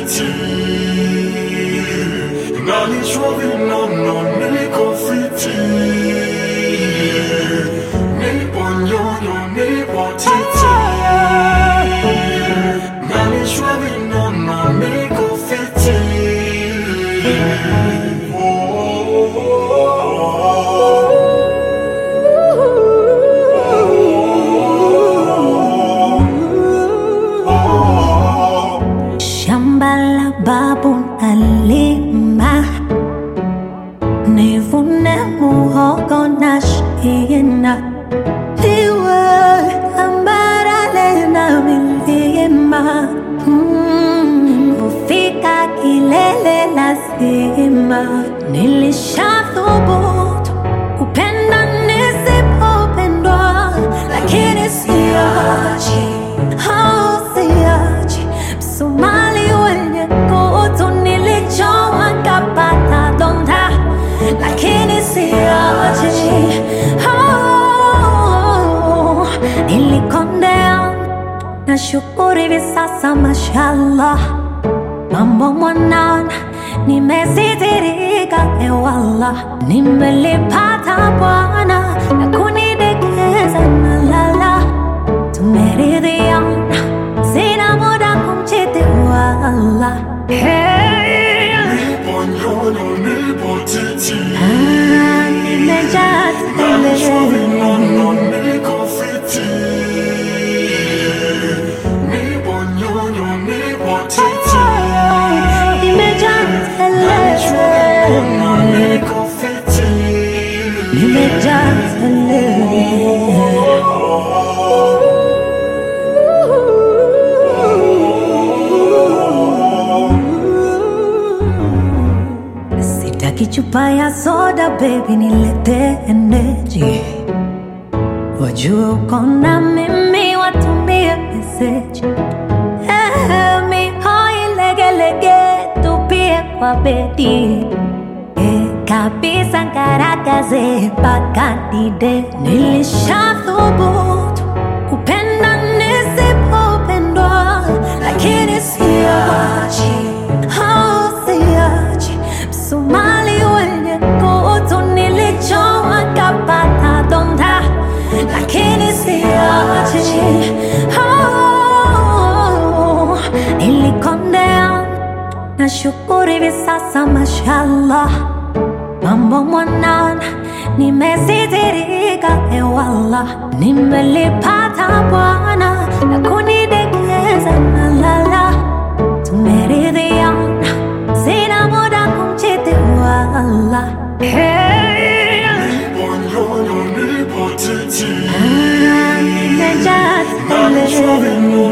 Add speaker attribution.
Speaker 1: titi nalishwa vinono niko fiti nipo nyonyo nipo titi nalishwa vinono niko fiti
Speaker 2: Shamba la babu nalima, nivune muhogo na shina, liwe tambarare na milima, Mm, kufika kilele lazima. Nilishathubutu kupenda nisipopendwa, lakini siachi, oh, siachi Msumali wenye kutu nilichowa kapata donda, lakini siachi. Oh, nilikondea na shukuru hivi sasa, mashallah, mambo mwanana nimezidirika, ewala, nimelipata Bwana na kunidekeza na lala tumeridhiana, sina muda kumchiti wala. Hey,
Speaker 1: nipo nyonyo nipo titi
Speaker 2: ah, nimejaa
Speaker 1: nalishwa
Speaker 2: tele.
Speaker 1: vinono niko fiti nipo nyonyo nipo titi
Speaker 2: Nimejaa
Speaker 1: nalishwa vinono
Speaker 2: tele.
Speaker 1: niko fiti
Speaker 2: Nimejaa tele. Sitaki chupa ya soda baby, nilete energy. Wajue uko na mimi, watumie message. Eh, mihoi legelege, tupie kwa bedi. Eh, kabisa ngaragaze mpaka dide. Nilishathubutu kupenda nisipopendwa, lakini siachi, oh, siachi. Msumali wenye kutu nilichowa kapata donda, lakini siachi. Oh, nilikondea na shukuru hivi sasa, mashallah, mambo mwanana nimezidirika, ewala, nimelipata Bwana na kunidekeza na lala, tumeridhiana, sina muda kumchiti wala. Hey,
Speaker 1: nipo nyonyo nipo titi
Speaker 2: ah, nimejaa
Speaker 1: nalishwa
Speaker 2: tele.
Speaker 1: vinono